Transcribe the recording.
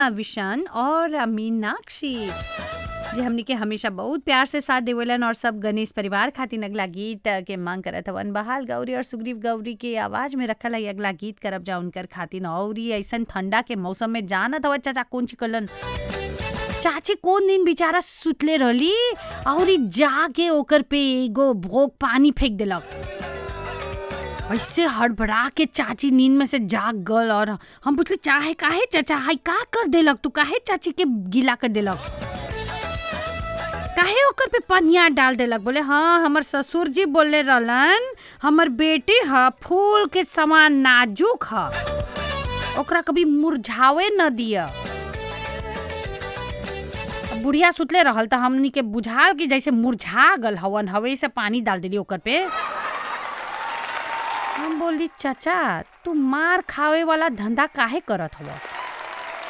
विशान और मीनाक्षी जे हमनी के हमेशा बहुत प्यार से साथ देवेलन और सब गणेश परिवार खातिर अगला गीत के मांग करत हवन बहाल गौरी और सुग्रीव गौरी के आवाज में रखल है अगला गीत करब जा उनकर खातिर और ई ऐसन ठंडा के मौसम में जानत हवा चाचा कौन चिकलन चाची कौन दिन बेचारा सुतले रहली और ई जाके ओकर पे एगो भोग पानी फेंक देलक ऐसे हड़बड़ा के चाची नींद में से जाग गल और हम पूछले चाहे काहे चाचा हाय का कर देलक तू काहे चाची के गीला कर देलक काहे ओकर पे पनिया डाल देलक बोले हाँ हमर ससुर जी बोले रहलन हमर बेटी ह फूल के समान नाजुक ह ओकरा कभी मुरझावे न दिया अब बुढ़िया सुतले रहल त हमनी के बुझाल कि जैसे मुरझा गल हवन हवे से पानी डाल देली ओकर पे हम बोली चाचा तू मार खावे वाला धंधा काहे करत हव